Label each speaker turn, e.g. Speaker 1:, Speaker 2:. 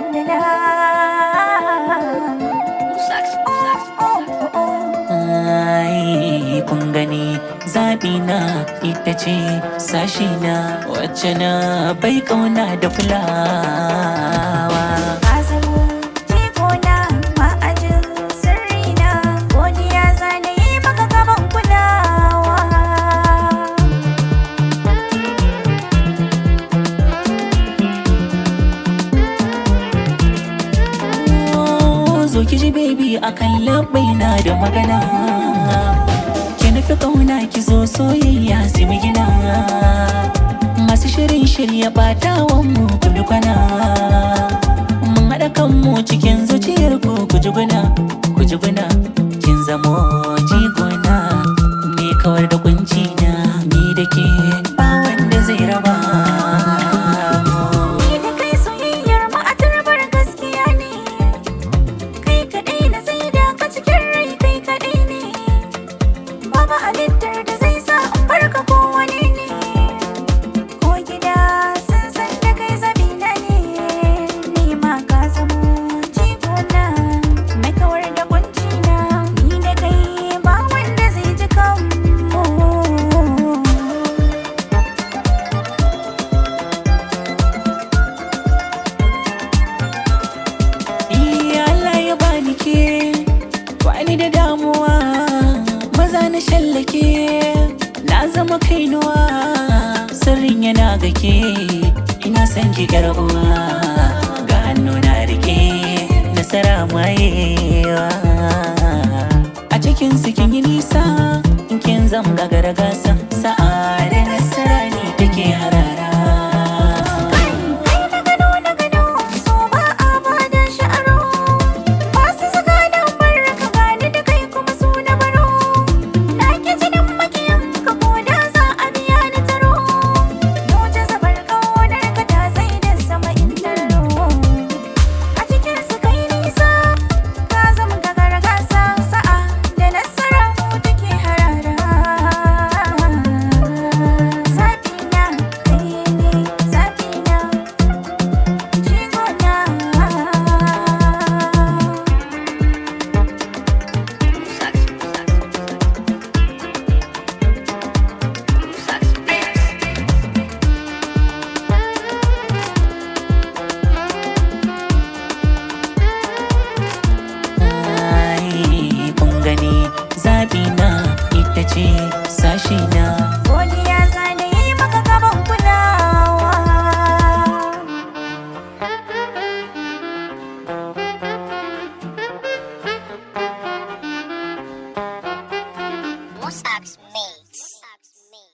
Speaker 1: Ai, kun gani zaɓi na ita ce sashi na wacce na bai ƙauna da fulawa.
Speaker 2: Ka zamo jigona ma'ajin sirrina godiya zana yi maka gaban kulawa
Speaker 1: Oh, Zo ki ji baby akan labbai na da magana. Ki nufi ƙauna ki zo soyayya sai mu gina. Masu shirin shirya ɓatawan mu ku bi kwana. Mun haɗa kanmu cikin zuciyar ku ku ji guna, ku ji guna. Kin zamo jigona, me kawar da kunci na ni da ke ba wanda zai raba. mu.
Speaker 2: Ni da kai soyayyar mu a turbar gaskiya ne Kai kaɗai na sai da ka cikin rai kai kaɗai ne Babu halittar da zai sa in barka ko wani ne Ko gida sun san da kai zabina ne Ni ma ka zamo jigona Mai kawar da kunci na Ni da kai ba wanda zai ji kanmu
Speaker 1: Iya Allah ya bani ke bani da damuwa maza na shallake na zama kainuwa sirrin yana ga ke ina son ki yar uwa ga hannu na rike nasara mayewa a cikin su kin yi nisa in kin zam gagara gasa sa'a da nasara ne take harara
Speaker 2: Kai na gano na gano so ba a bada sha'aro ba su saka da barka gani da kai kuma su na baro na ki jinin makiyan ka ko da za a biya ni taro Noje zabar kaunar ka ta zai da sama in tararo a cikin su kai nisa ka zama gagara gasa sa'a da nasara mu take harara Zabina kai ne zabina jigona
Speaker 1: Ai, kun gani zaɓi na ita ce sashi na
Speaker 2: Godiya zane yi maka gaban kulawa
Speaker 3: Musax me.